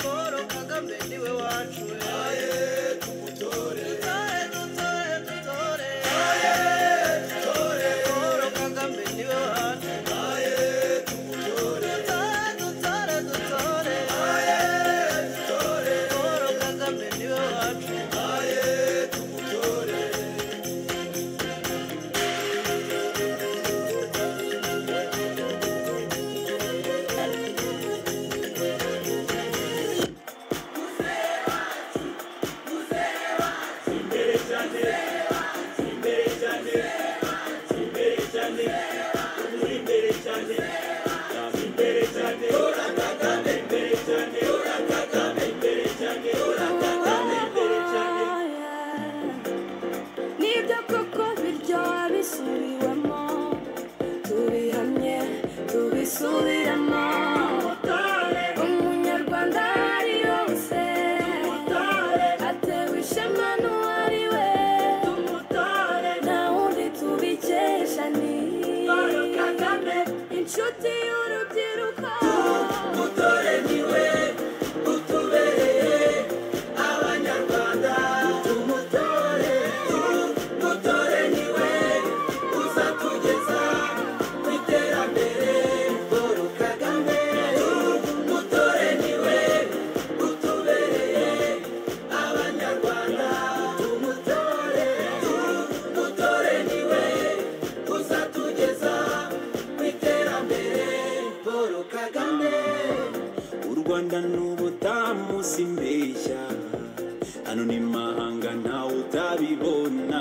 paul kagame niwe wacu we dutore dutore dutore paul kagame niwe wacu dutore dutore dutore paul kagame niwe wacu nibyo koko biryoha bisubiwemo tubihamye tubisubiremo umunyarwanda aho ari yose atewe ishema n'uwari we nta wundi tubikesha ni inshuti y'urubyiruko dutore niwe utubereye abanyarwanda tumutore dutore niwe uzatugeza ku iterambere paul kagame dutore niwe utubereye abanyarwanda tumutore dutore niwe uzatugeza ku iterambere paul kagame u rwanda ni ubutamu simbeshya hano ni mahanga ntawe utabibona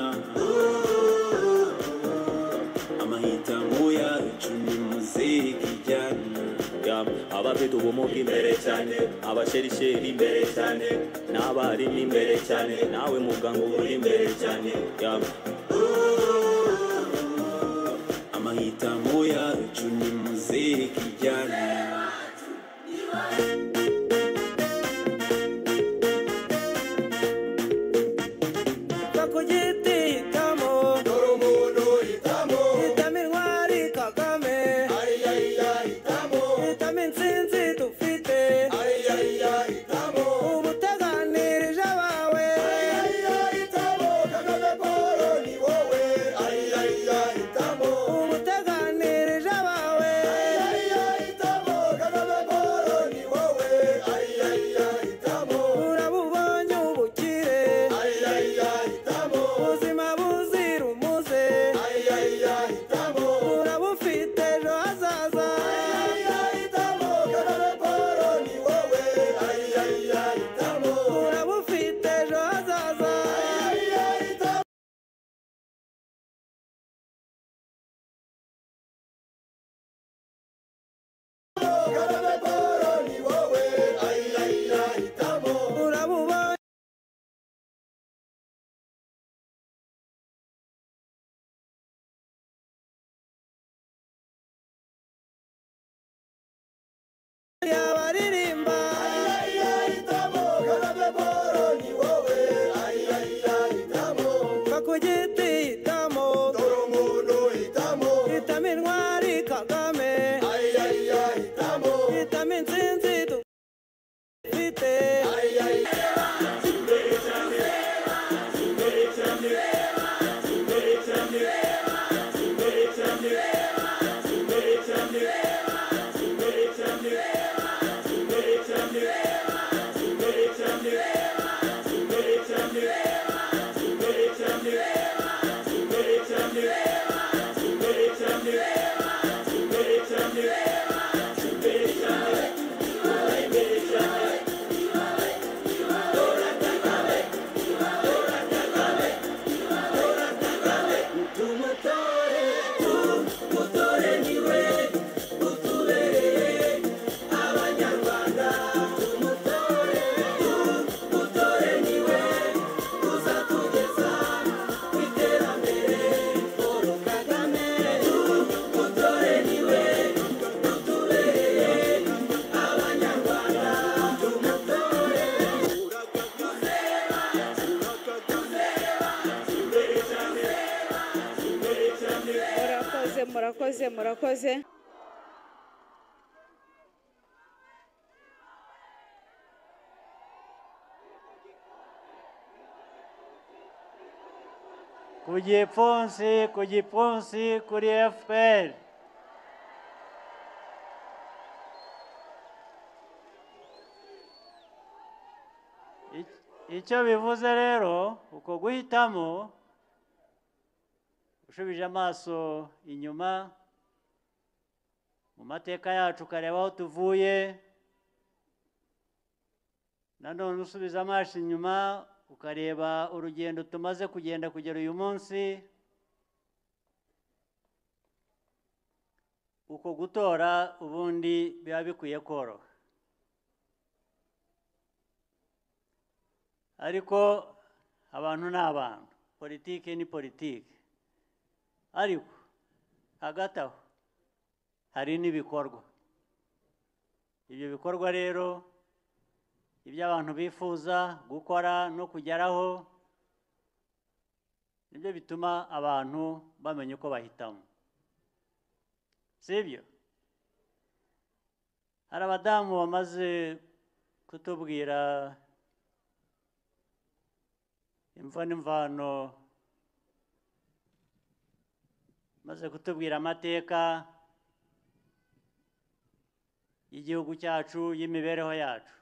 amahitamo yacu ni muzika ijyana Yeah, abafite ubumuga imbere cyane abasherisheri imbere cyane n'abarimu imbere cyane nawe muganga uba uri imbere cyane Yeah, amahitamo yacu ni muzika ijyana kakugiti hitamo dore umuntu hitamo hitamo intwari kagame ariya hitamo hitamo intsinzi dufite ariya hitamo ubuteganirije abawe ariya hitamo kagame paul ni wowe ariya hitamo ubuteganirije abawe ariya hitamo kagame paul ni wowe ariya hitamo urabubonye ubukire ubuzima buzira umuze urabufite ejo hazaza urabufite ejo hazaza urabubonye yabaririmba kakugiti hitamo hitamo intwari kagame hitamo intsinzi dufite murakoze murakoze murakoze ku gipfunsi ku gipfunsi kuri fpr Ic- icyo bivuze rero uko guhitamo ushubije amaso inyuma mu mateka yacu ukareba aho tuvuye nanone usubiza amaso inyuma ukareba urugendo tumaze kugenda kugera uyu munsi uko gutora ubundi biba bikwiye koroha ariko abantu ni abantu politiki ni politiki ariko hagati aho hari n'ibikorwa ibyo bikorwa rero ibyo abantu bifuza gukora no kugeraho nibyo bituma abantu bamenya uko bahitamo sibyo hari abadamu bamaze kutubwira imva n'imvano maze kutubwira amateka y'igihugu cyacu y'imibereho yacu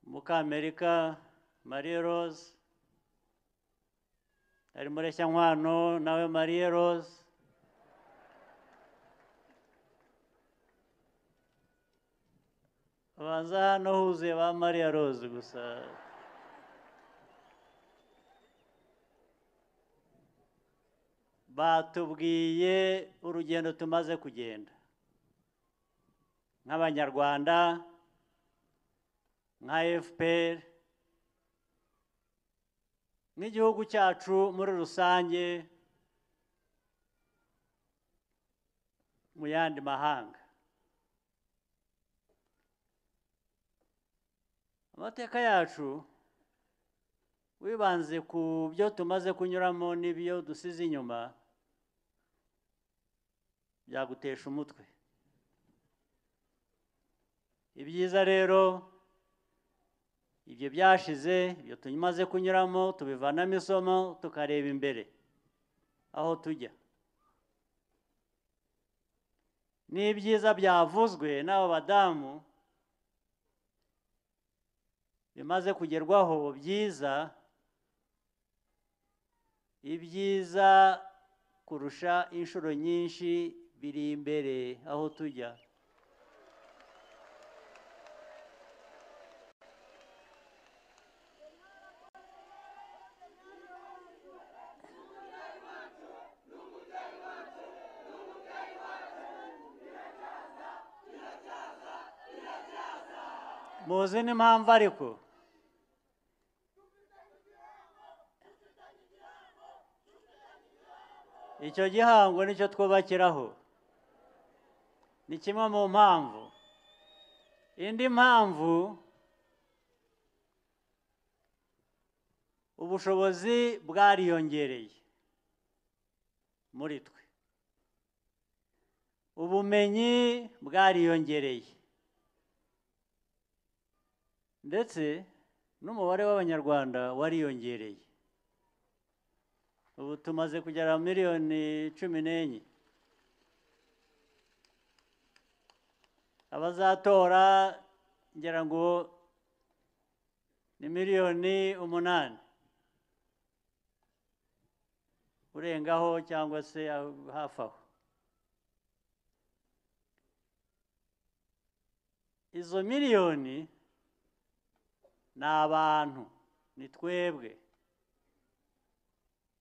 mukamerika mariye rose ari mureshyankwano nawe mariye rose babanza hano huzuye ba mariya rose gusa batubwiye urugendo tumaze kugenda nk'abanyarwanda nka fpr n'igihugu cyacu muri rusange mu yandi mahanga amateka yacu wibanze ku byo tumaze kunyuramo n'ibyo dusize inyuma byagutesha umutwe ibyiza rero ibyo byashize ibyo tumaze kunyuramo tubivanamo isomo tukareba imbere aho tujya n'ibyiza byavuzwe n'aba badamu bimaze kugerwaho byiza ibyiza kurusha inshuro nyinshi biri imbere aho tujya muzi n'impamvu ariko icyo gihango nicyo twubakiraho ni kimwe mu mpamvu indi mpamvu ubushobozi bwariyongereye muri twe ubumenyi bwariyongereye ndetse n'umubare w'abanyarwanda wariyongereye ubu tumaze kugera miliyoni cumi n'enye abazatora ngira ngo ni miliyoni umunani urengaho cyangwa se hafi aho izo miliyoni ni abantu ni twebwe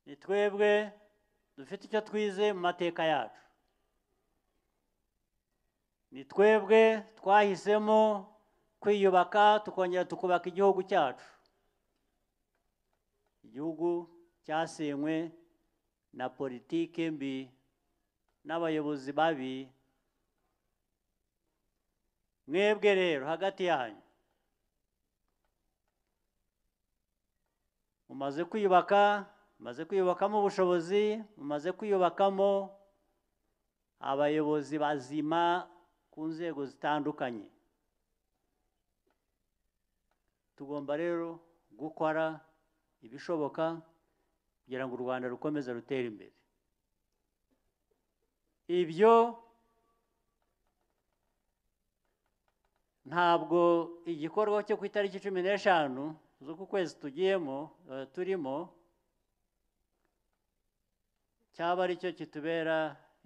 ni twebwe dufite icyo twize mu mateka yacu ni twebwe twahisemo kwiyubaka tukongera tukubaka igihugu cyacu igihugu cyasenywe na politike mbi n'abayobozi babi mwebwe rero hagati yanyu mumaze kwiyubaka mumaze kwiyubakamo ubushobozi mumaze kwiyubakamo abayobozi bazima ku nzego zitandukanye tugomba rero gukora ibishoboka kugira ngo u rwanda rukomeze rutere imbere ibyo ntabwo igikorwa cyo ku itariki cumi n'eshanu z'uku kwezi tugiyemo eh, turimo cyaba ari cyo kitubera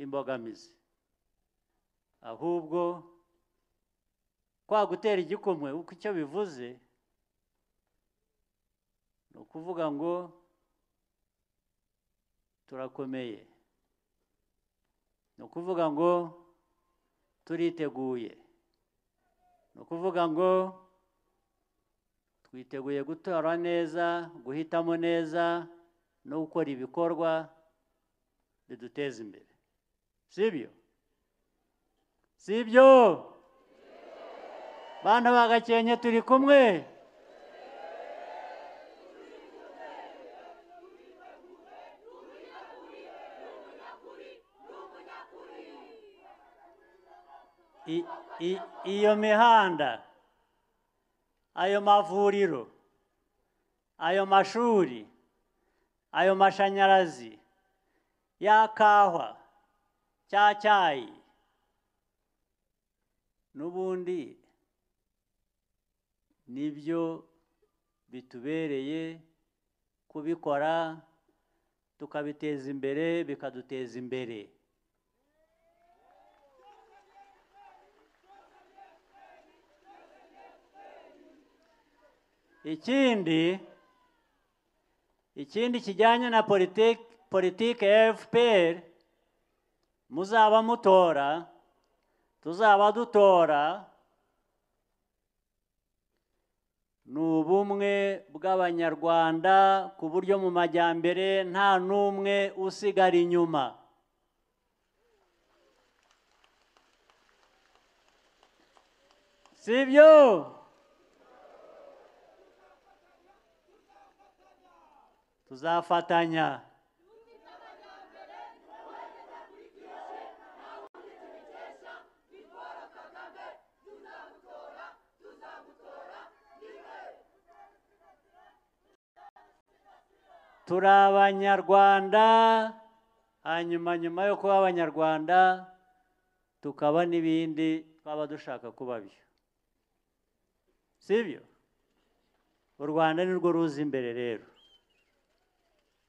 imbogamizi ahubwo kwa gutera igikumwe uko icyo bivuze ni ukuvuga ngo turakomeye ni ukuvuga ngo turiteguye ni ukuvuga ngo twiteguye gutora neza guhitamo neza no gukora ibikorwa biduteza imbere sibyo sibyo bana ba gakenke turi kumwe I- i- iyo mihanda ayo mavuriro ayo mashuri ayo mashanyarazi ya kahwa cya cyayi n'ubundi nibyo bitubereye kubikora tukabiteza imbere bikaduteza imbere ikindi ikindi kijyanye na politiki politiki ya fpr muzaba mutora tuzaba dutora ni ubumwe bw'abanyarwanda ku buryo mu majyambere nta n'umwe usigara inyuma si byo tuzafatanya turi abanyarwanda hanyuma nyuma yo kuba abanyarwanda tukaba n'ibindi twaba dushaka kuba byo si byo u rwanda ni rwo ruzi imbere rero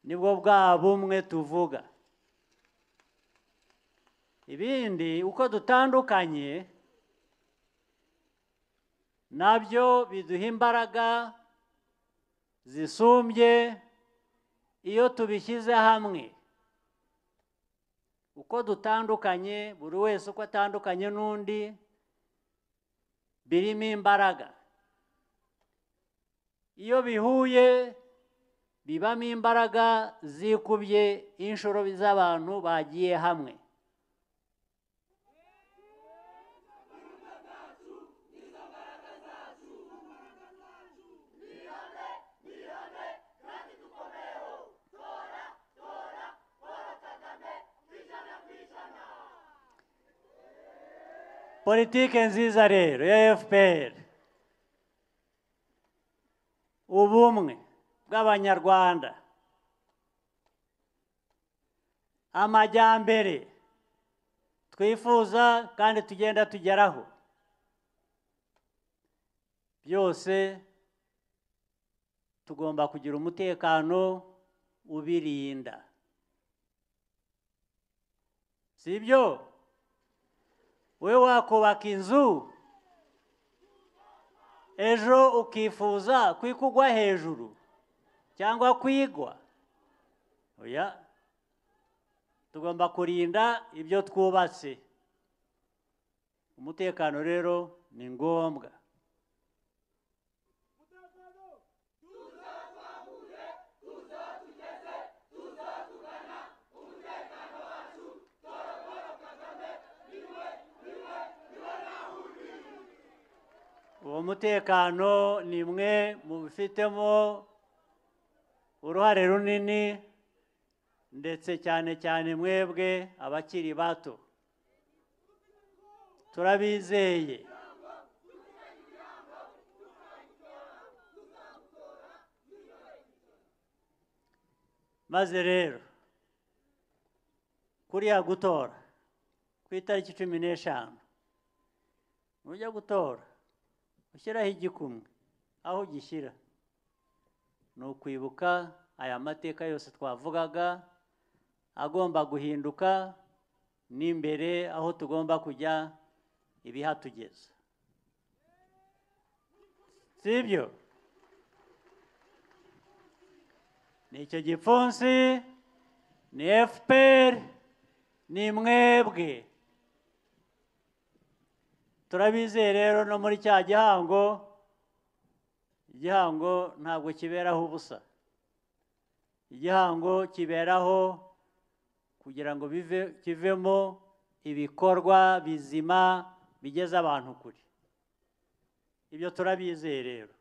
nibwo bwa bumwe tuvuga ibindi uko dutandukanye nabyo biduha imbaraga zisumbye iyo tubishyize hamwe uko dutandukanye buri wese uko atandukanye n'undi birimo imbaraga iyo bihuye bibamo imbaraga zikubye inshuro z'abantu bagiye hamwe politike nziza rero ya fpr ubumwe bw'abanyarwanda amajyambere twifuza kandi tugenda tugeraho byose tugomba kugira umutekano ubirinda si byo wowe wakubaka inzu ejo ukifuza kwikugwa hejuru cyangwa kwigwa oya tugomba kurinda ibyo twubatse umutekano rero ni ngombwa uwo mutekano ni imwe mu bifitemo uruhare runini ndetse cyane cyane mwebwe abakiri bato turabizeye maze rero kuriya gutora ku itariki cumi n'eshanu nujya gutora ushyiraho igikumwe aho ugishyira ni ukwibuka aya mateka yose twavugaga agomba guhinduka n'imbere aho tugomba kujya ibihatugeza si ibyo ni icyo gipfunsi ni efuperi ni mwebwe turabizeye rero no muri cya gihango igihango ntabwo kiberaho ubusa igihango kiberaho kugira ngo bive kivemo ibikorwa bizima bigeza abantu kure ibyo turabizeye rero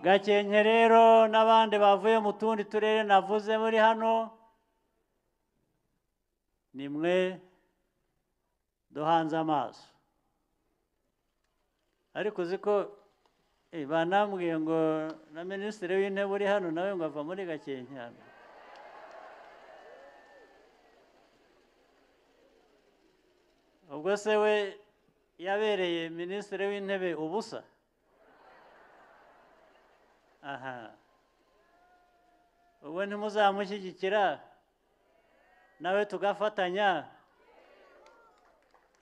gakenke rero n'abandi bavuye mu tundi turere navuze muri hano ni mwe duhanze amaso ariko uzi ko eh, banambwiye ngo na minisitiri w'intebe uri hano nawe ngo ava muri gakenke hano ubwo se we yabereye minisitiri w'intebe ubusa aha ubwo ntimuzamushyigikira nawe tugafatanya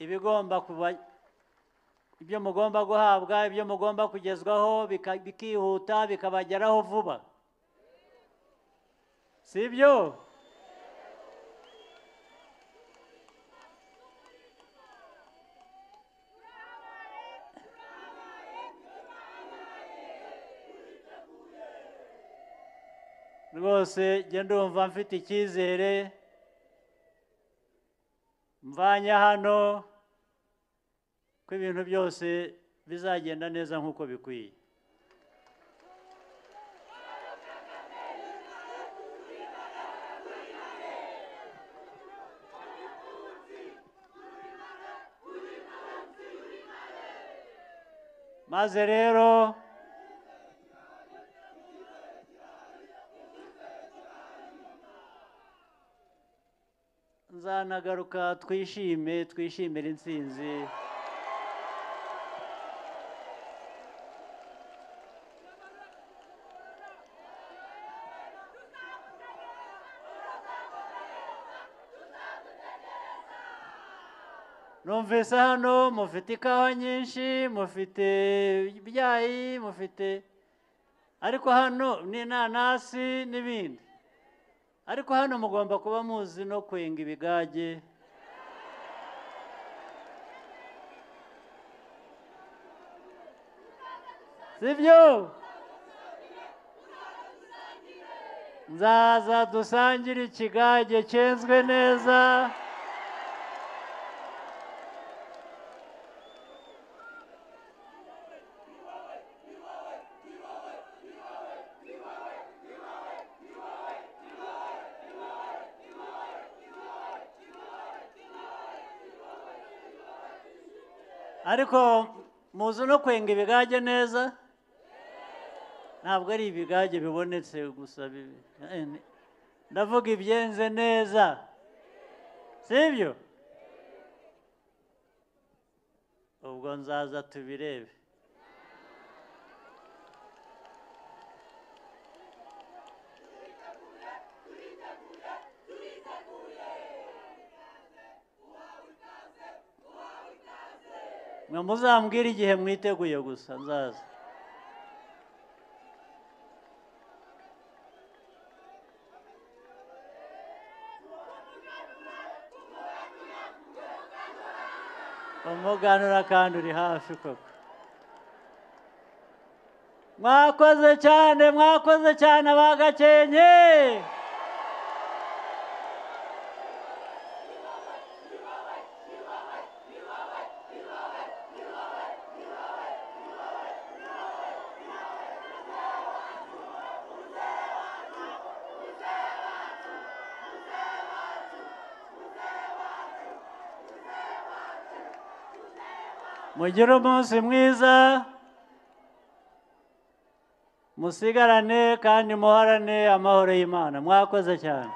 ibigomba kuba ibyo mugomba guhabwa ibyo mugomba kugezwaho bika- bikihuta bikabageraho vuba si ibyo rwose njye ndumva mfite icyizere mvanye hano ko ibintu byose bizagenda neza nk'uko bikwiye maze rero nzanagaruka twishime twishimire intsinzi numvise hano mufite ikawa nyinshi mufite ibyayi mufite ariko hano ni inanasi n'ibindi ariko hano mugomba kuba muzi no kwenga ibigage sibyo nzaza dusangire ikigage cyenzwe neza ariko muzi no kwenga ibigage neza ntabwo ari ibigage bibonetse gusa bibi Eh, ni- ndavuga ibyenze neza sibyo ubwo nzaza tubirebe mwe muzambwira igihe mwiteguye gusa nzaza umuganura kandi uri hafi koko mwakoze cyane mwakoze cyane abagakenke mugire umunsi mwiza musigarane kandi muharane amahoro y'imana mwakoze cyane